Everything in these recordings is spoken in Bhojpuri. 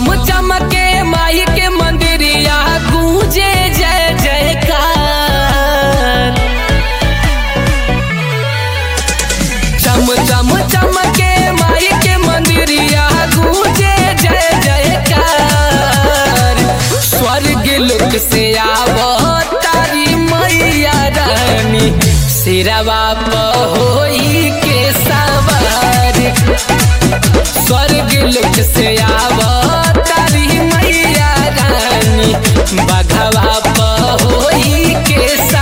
चम चमके माई के मंदिरिया गूंजे जय जयकार चम चम चमके माई के मंदिरिया गूंजे जय जयकार स्वर्ग लोक से आवो तारी मैया रानी सिरवा होई के सवार स्वर्ग लोक से आवो तारी मैया रानी बघवा होई के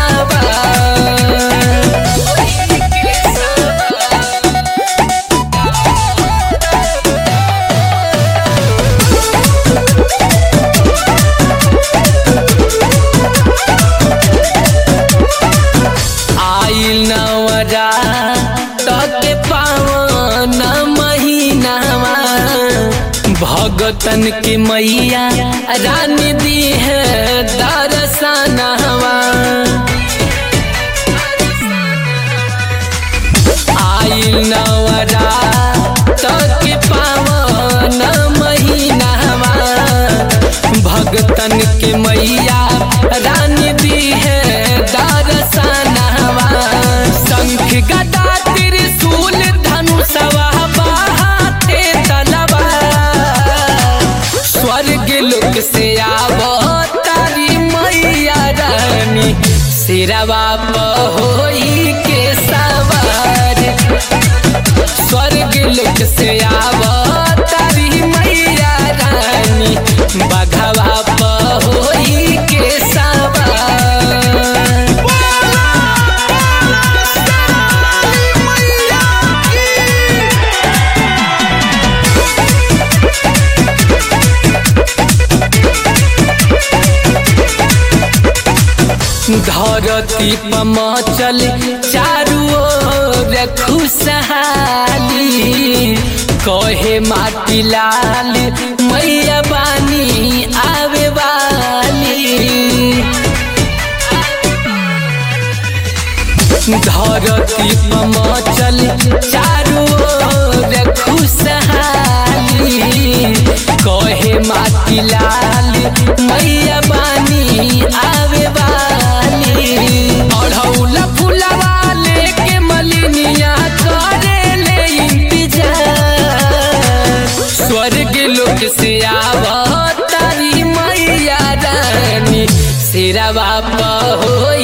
सवार आइल नवरा तके पावन महीनावा भगतन के मैया रानी दी है दरसनवा आइल नवरा तके पावन महीनावा भगतन के मैया रानी दी है दरसनवा शंख गदा त्रिशूल धनुषवा बाहाते तलवा स्वर्ग लोक से आवो तारी मैया रानी सिरवा होई के सवार स्वर्ग लोक से आवो तारी मैया रानी बघवा होई के सवार धरती पमचल चारू ओर खुशहाली कहे माटी लाल मैया बानी आवे वाली धरती पमचल चारू ओर खुशहाली कहे माटी लाल मैया बानी आवे वाली अढ़ौल फुलवा लेके मलिनिया करे ले इंतजार स्वर्ग लोक से आवो तारी मैया रानी सिरवा होई